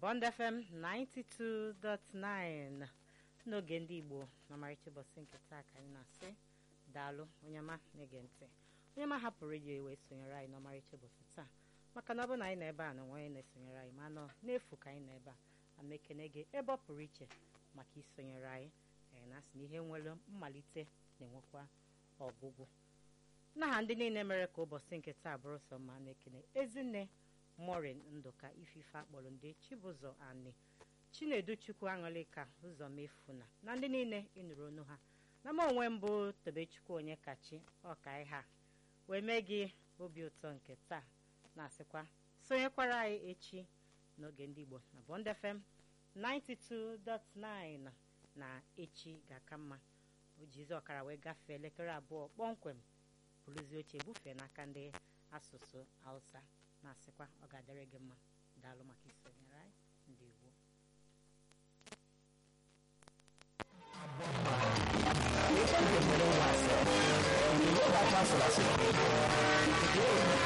Bond FM 92.9 n'oge ndị Igbo na ọmarịcha ụbọchị nke taa ka anyị na-asị daalụ onye ọma na-ege ntị onye ọma hapụrụ redio wee sonyere anyị n'ọmarịcha ụbọchị taa maka na ọ bụ na anyị nọ ebe a na nwaanyị na-esonyere anyị ma nọ n'efu ka anyị nọ ebe a ama ekene gị ebe ọ pụrụ iche maka isonyere anyị ee na asị na ihe nwere mmalite na-enwekwa ọgwụgwụ n'aha ndị niile mere ka ụbọchị nke taa bụrụ sọ mma na-ekene ezinne morin ndụka ifife akpọrọ ndị chibụzọ ani chinedu chukwu aṅụlịka ụzọ mefuna na ndị niile ịnụrụ onu ha na m onwe mbụ tobechukwu onye kachi ọka ha wee mee gị obi ụtọ nke taa na-asịkwa sonyekwara anyị echi n'oge ndị igbo na Bond FM 92.9 na echi ga-aka mma o jizi ọkara wee gafee elekere abụọ kpọmkwem bụrụzi oche bufee n'aka ndị asụsụ hausa na-asịkwa ọ ga-adịrị gị mma daalụ maka isonyere anyị ndị igbo Esa es la primera base. El que yo da paso a la segunda.